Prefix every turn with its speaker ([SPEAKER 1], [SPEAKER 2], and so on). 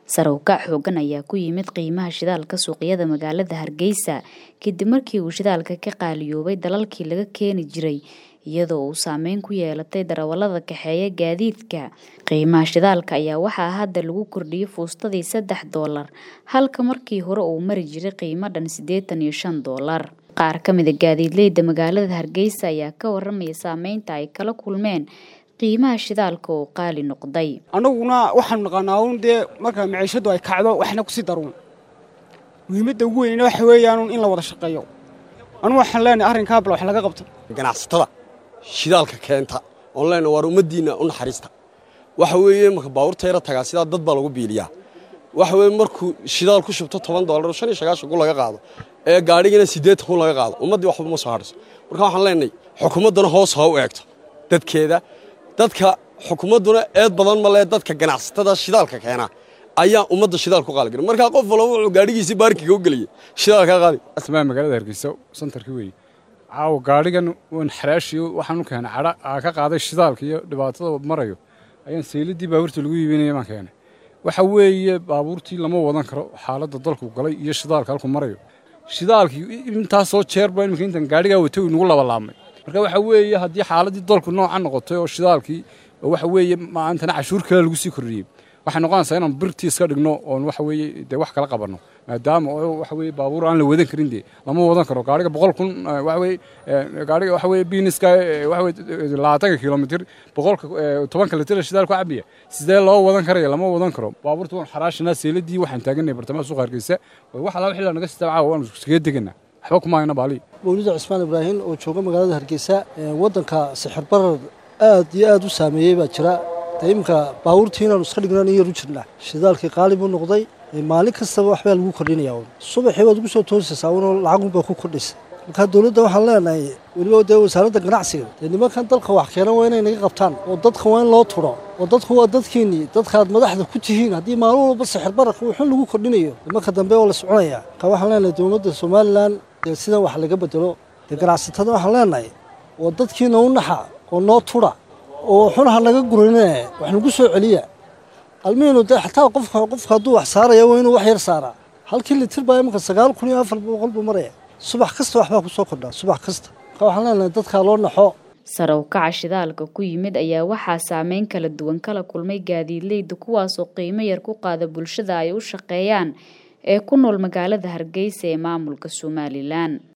[SPEAKER 1] Sare u kac xooggan ayaa ku yimid qiimaha shidaalka suuqyada magaalada Hargeysa kadib markii uu shidaalka ka qaaliyoobay dalalkii laga keeni jiray iyadoo uu saameyn ku yeelatay darawallada kaxeeya gaadiidka. Qiimaha shidaalka ayaa waxaa hadda lagu kordhiyay fuustadii saddex doolar halka markii hore uu mari jiray qiimo dhan siddeetan iyo shan doolar. Qaar ka mid ah gaadiidleyda magaalada Hargeysa ayaa ka warramaya saameynta ay kala kulmeen qiimaha shidaalka oo qaali noqday.
[SPEAKER 2] annaguna waxaanu naqaanaa un dee marka maciishadu ay kacdo waxna kusii daruun muhiimadda ugu weynna waxa weeyaan in la wada shaqeeyo anugu waxaan leenahay arrinkaa bal wax laga qabto
[SPEAKER 3] ganacsatada shidaalka keenta oon leenahay waar ummaddiinna u naxariista waxa weeye marka baabuurta yara tagaa sidaa dad baa lagu biiliyaa waxa weeye markuu shidaal ku shubto toban doolar shan iyo sagaashan kun laga qaado ee gaadhigana siddeetan kun laga qaado ummaddii waxba ma soo hadhayso marka waxaan leenahay xukuumadduna hoos ha u eegto dadkeeda dadka xukuumadduna eed badan ma lee dadka ganacsatada shidaalka keena ayaa ummadda shidaal ku qaaligarin markaa qof walba wuxuu gaadhigiisii baarkiga u geliyey shidaalkaa qaali
[SPEAKER 4] asmaa magaalada hargeysa santarkii weeye caawa gaadhigan wan xaraashiyo waxaan u keenay cadha aa ka qaaday shidaalka iyo dhibaatada marayo ayaan sayladii baabuurta lagu iibinaya baan keenay waxa weeye baabuurtii lama wadan karo xaaladda dalku galay iyo shidaalka halku marayo shidaalkii intaasoo jeerba imika intan gaadhigaa watay uu nagu labalaabmay marka waxa weeye haddii xaaladdii dalku nooca noqotay oo shidaalkii waxa weeye maantana cashuur kale lagu sii kordhiyey waxay noqonaysaa inaan birtii iska dhigno oon waxa weeye dee wax kala qabanno maadaama oo waxa weeye baabuur aan la wadan karin dee lama wadan karo gaadhiga boqol kun waxa weeye gaadhiga waxa weeye biiniska waxa weye labaatanka kilomitir boqolka tobanka litir shidaal ku cabiya sidee loo wadan karaya lama wadan karo baabuurta waan xaraashanaa seeladii waxaan taaganay bartamaha suuqa hargeysa wax alla wixii naga sita caawa waan iskaga deganaa waxba kuma hayna baali
[SPEAKER 5] mawlida cismaan ibraahim oo jooga magaalada hargeysa waddanka sixir barar aad iyo aad u saameeyey baa jira dee iminka baabuurtii inaanu iska dhignaan in yar u jirnaa shidaalkii qaali buu noqday maalin kastaba waxbaa lagu kordhinaya un subaxii baad ugu soo toosaysaa unoo lacagunbaa ku kordhaysa markaa dowladda waxaan leenahay weliba dee wasaaradda ganacsiga dee nimankan dalka wax keena waa inay naga qabtaan oo dadka waa in loo turo oo dadku waa dadkiinnii dadkaaad madaxda ku tihiin haddii maalin walba sixir bararka wuxun lagu kordhinayo marka dambe oo la soconaya markaa waxaan leenahay dowladda somalilan dee sidan wax laga bedelo dee ganacsatada waxaan leenahay oo dadkiina u naxa oo noo tura oo xunaha naga gurinee wax nagu soo celiya almihinu dee xataa qofka qofka hadduu wax saaraya waa inuu wax yar saaraa halkii litir baa iminka sagaal kun iyo afar boqol buu maraya subax kasta waxbaa ku soo kordhaa subax kasta marka waxaan leenahay dadkaa loo naxo
[SPEAKER 1] sare u kaca shidaalka ku yimid ayaa waxaa saameyn kala duwan kala kulmay gaadiidleyda kuwaasoo qiimo yar ku qaada bulshada ay u shaqeeyaan ee ku nool magaalada hargeysa ee maamulka somalilan